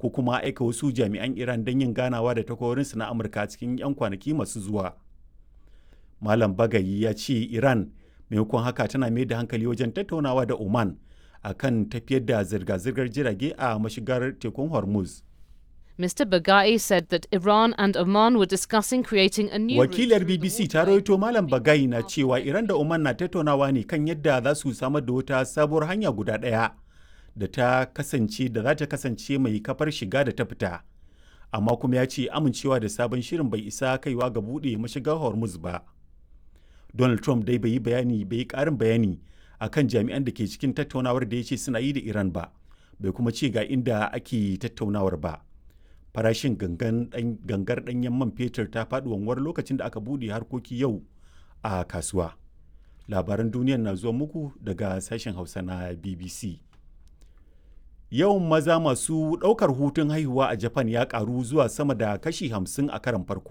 ko kuma aika wasu jami'an iran don yin ganawa da takwarorinsu na amurka cikin 'yan kwanaki masu zuwa malam bagayi ya ce iran maimakon haka tana mai da hankali wajen tattaunawa da oman akan tafiyar da zirga-zirgar jirage a mashigar tekun hormuz Mr. Bagai said that Iran and Oman were discussing creating a new wakilar bbc ta rawaito malam bagai na cewa iran da oman na tattaunawa ne kan yadda za su samar da wata sabuwar hanya guda ɗaya da ta kasance da za ta kasance mai kafar shiga da ta fita amma kuma ya ce amincewa da sabon shirin bai isa kaiwa ga buɗe mashigar hormuz ba donald trump dai bai yi bayani bai yi ƙarin bayani akan jami'an da ke cikin tattaunawar da ya ce suna yi da iran ba bai kuma ce ga inda ake tattaunawar ba farashin gangar ɗanyen man fetur ta faɗi wanwar lokacin da aka buɗe harkoki yau a kasuwa labaran duniyar na zuwa muku daga sashen hausa na bbc yawan maza masu ɗaukar hutun haihuwa a japan ya ƙaru zuwa sama da kashi 50 a karan farko